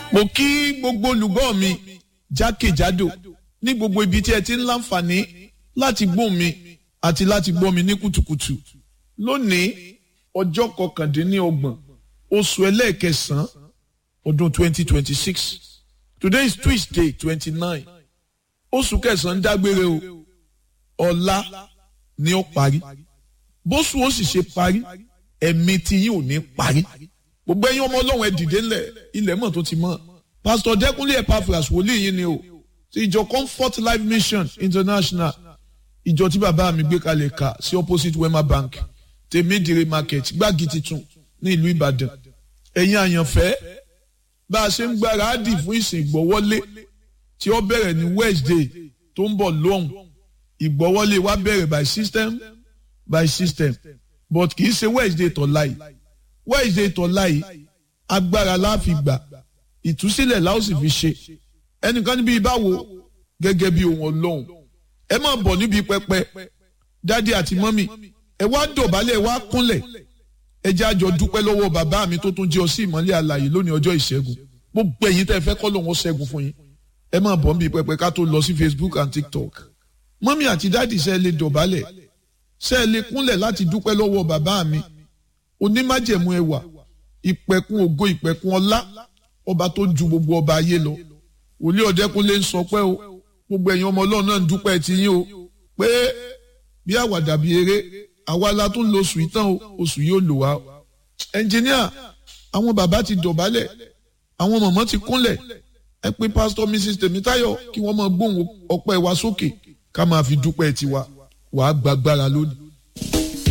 mo kí gbogbo olùgbọ́ mi jákèjádò ní gbogbo ibi tí ẹ ti ń láǹfààní láti gbọ́ mi àti láti gbọ́ mi ní kùtùkùtù lónìí ọjọ́ kọkàndínlọ́gbọ̀n oṣù ẹlẹ́ẹ̀kẹsàn-án ọdún 2026 today is tuesday 29 oṣù kẹsàn-án dágbére o ọ̀la ni ó parí bóṣù ó sì ṣe parí ẹ̀mí tí yín ò ní parí gbogbo ẹ̀yin ọmọ ọlọ́run ẹ dìde ńlẹ̀ ilẹ̀ mọ̀ tó ti mọ̀ pásítọ̀ dẹ́kunlé epaphras wòlíì yín ni o ti ìjọ comfort life mission international ìjọ tí bàbá mi gbé kalẹ̀ kà sí opposite wema bank tèmídìrí market gbági titun ní ìlú ìbàdàn ẹ̀yin àyànfẹ́ bá a ṣe ń gbáradì fún ìsìn ìgbọ́wọ́lé tí ó bẹ̀rẹ̀ ní wednesday tó ń bọ̀ lóhùn ìgbọ́wọ́lé wa bẹ̀rẹ̀ by system by system but kì í ṣe wednesday tọ̀la yìí wednesday tọ̀la yìí agbára la fi gbà ìtúsílẹ̀ la ó sì fi ṣe ẹnìkan níbi ìbáwo gẹ́gẹ́ bí ohun ọlọ́run ẹ máa bọ̀ níbi pẹpẹ dádì àti mọ́mì ẹ wá dọ̀bálẹ̀ ẹ wá kúnlẹ̀ ẹ jẹ́ àjọ dúpẹ́ lọ́wọ́ bàbá mi tó tún jẹ́ ọ sí ìmọ́lẹ̀ àlàyé lónìí ọjọ́ ìṣẹ́gun gbogbo ẹ̀yin tẹ́ ẹ fẹ́ kọ́ lòun ó ṣẹ́gun fún yín ẹ máa bọ̀ níbi pẹpẹ ká tó lọ sí facebook and tiktok mọ́mì àti dádì ṣe é lè dọ̀bálẹ̀ ṣe é lè kúnlẹ̀ láti dúpẹ́ lọ́wọ́ bàbá mi onímájẹ̀mú ẹwà ìpẹ̀kun ògo ìpẹ̀kun ọlá ọba tó ju gbogbo ọba ayé lọ wòlíì ọ̀dẹ́kunlé ń sọ pé o gbogbo ẹ̀yin ọmọ ọlọ́run náà ń dúpẹ́ ti yín o pé bí àwàdà bí eré àwa la tún lo oṣù ìtàn o oṣù yóò lò wá. ẹnjìníà àwọn bàbá ti dọ̀bálẹ̀ àwọn mọ̀mọ́ ti kúnlẹ̀ ẹ pé pásítọ̀ mrs tèmítáyọ̀ kí wọ́n máa gbóhùn ọpẹ́ wa sókè ká máa fi dúpẹ́ tiwa wàá gbàgbára lónìí.